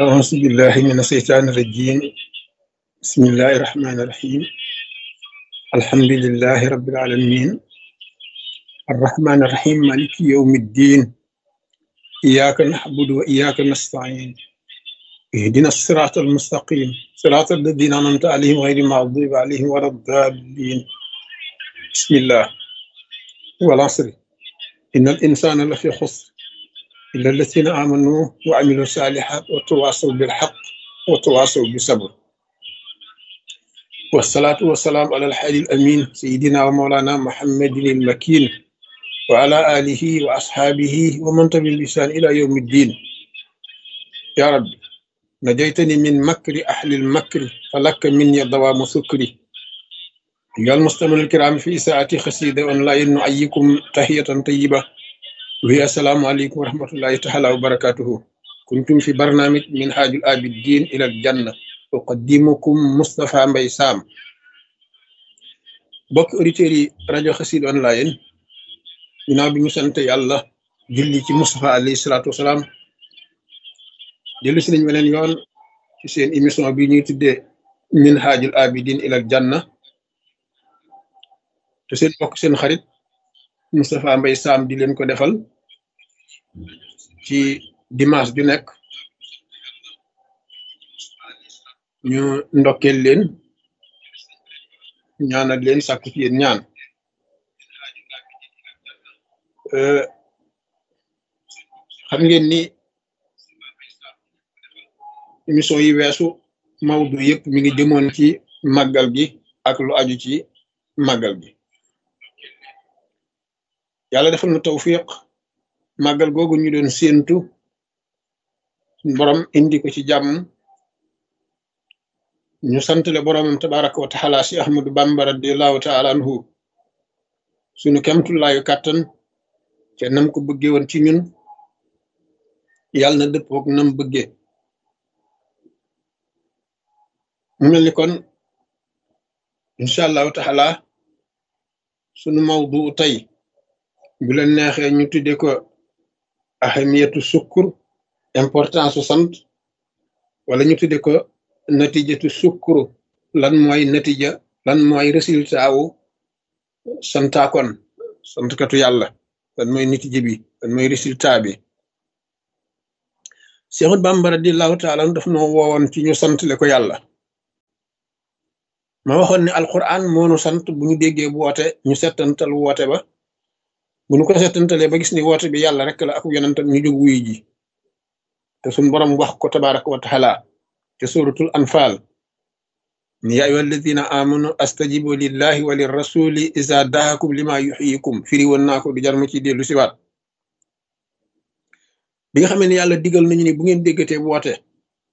أعوذ بالله من الشيطان الرجيم بسم الله الرحمن الرحيم الحمد لله رب العالمين الرحمن الرحيم مالك يوم الدين إياك نعبد وإياك نستعين اهدنا الصراط المستقيم صراط الذين أنعمت عليهم غير المغضوب عليهم ولا الضالين بسم الله والعصر إن الإنسان لفي خسر إلا الذين آمنوا وعملوا الصالحات وتواصوا بالحق وتواصوا بالصبر والصلاة والسلام على الحي الأمين سيدنا ومولانا محمد المكين وعلى آله وأصحابه ومن تبع بإحسان إلى يوم الدين يا رب نجيتني من مكر أهل المكر فلك مني دوام سكري أيها المستمعون الكرام في ساعة خسيدة أونلاين نعيكم تحية طيبة وهي السلام عليكم ورحمة الله تعالى وبركاته كنتم في برنامج من حاج الآبدين إلى الجنة أقدمكم مصطفى مبي سام bokk auditeurs yi rajo xasid online ginnaaw bi ñu sant yàlla julli ci Moustapha alayhi salaatu wasalaam dellu si nañ weneen yoon ci seen émission bi ñuy tuddee min haajul abidin ilal janna te seen bokk seen xarit Moustapha Mbaye Sam di leen ko defal ci dimanche ju nekk ñu ndokkeel leen ñaanal leen sàkku ci yéen ñaan xam ngeen ni émission yi weesu mawdu yëpp mi ngi jëmoon ci màggal gi ak lu aju ci màggal gi yàlla defal na tawfiq màggal googu ñu doon séentu borom indi ko ci jàmm ñu santale boromam tabaraka wa taala si ahmadu bamba radiallahu taala anhu suñu kemtullaayu kàttan te nam ko bëggee woon ci ñun yàlla na dëppook nam bëggee mu mel ni kon incha allahu taala sunu mawdu tey bu leen neexee ñu tudde ko ahamiyatu sukkur importance su sant wala ñu tudde ko natijatu sukkuru lan mooy natija lan mooy résultat wu santaakon santkatu yàlla lan mooy natija bi lan mooy résultat bi Seexul Bàmba radiyallahu taala daf noo woowoon ci ñu santle ko yàlla ma waxoon ne alquran moonu sant bu ñu déggee bu woote ñu settantal woote ba bu ñu ko settantalee ba gis ni woote bi yàlla rek la ak yonentam ñu jóg wuyu ji te suñ borom wax ko tabaraka wa taala te suratul anfal ni yaa ayyuha alladina amanu astajibu lillahi wa lirrasuli iza daakum lima yuxyikum firi woon naa ko du jar ma ci dellu siwaat bi nga xamee ne yàlla digal nañu ni bu ngeen déggatee woote